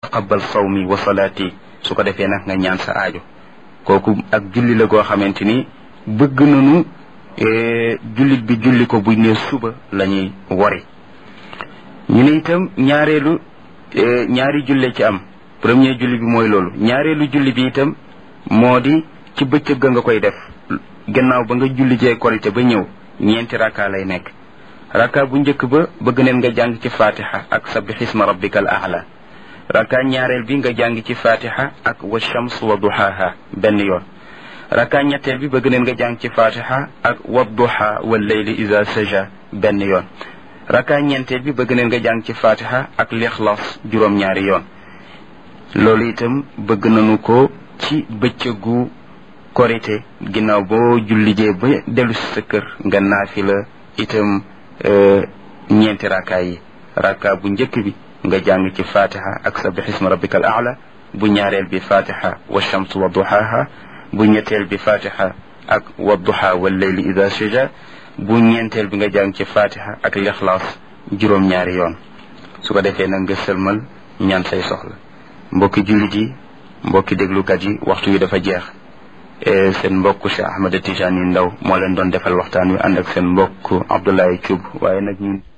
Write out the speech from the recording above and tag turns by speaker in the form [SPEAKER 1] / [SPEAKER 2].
[SPEAKER 1] taqabbal sawmi wa salaati su ko defee nag nga ñaan sa aajo kooku ak julli la goo xamante ni bëgg nañu jullit bi julli ko buñ ne suba la ñuy wori ñu ne itam ñaareelu ñaari julle ci am premier julli bi mooy loolu ñaareelu julli bi itam moo di ci bëccëg ga nga koy def gannaaw ba nga julli jee korite ba ñëw ñeenti rakka lay nekk rakka bu njëkk ba bëgg neen nga jàng ci fatiha ak sabbixisma rabbikal aala rakka ñaareel bi nga jàng ci fatiha ak wa shams wa duhaha benn yoon rakka ñetteel bi bëgg neen nga jàng ci fatiha ak wa duha wal layli iza saja benn yoon rakka ñeenteel bi bëgg neen nga jàng ci fatiha ak lixlaas juróom-ñaari yoon loolu itam bëgg nañu ko ci bëccëgu korite ginnaaw boo jullijee ba dellu si sa kër nga naafi la itam ñeenti rakka yi rakka bu njëkk bi nga jàng ci fatiha ak sabbixisma rabbikal aala bu ñaareel bi fatiha wa shams wa duhaha bu ñetteel bi fatiha ak wa duha wal layli ida saja bu ñeenteel bi nga jàng ci fatiha ak lixlaas juróom-ñaari yoon su ko defee nag nga sëlmal ñaan say soxla mbokki jullit yi mbokki déglukat yi waxtu wi dafa jeex seen mbokk Cheikh Ahmed Tijani Ndaw moo leen doon defal waxtaan wi ànd ak seen mbokk Abdoulaye Thioub waaye nag ñun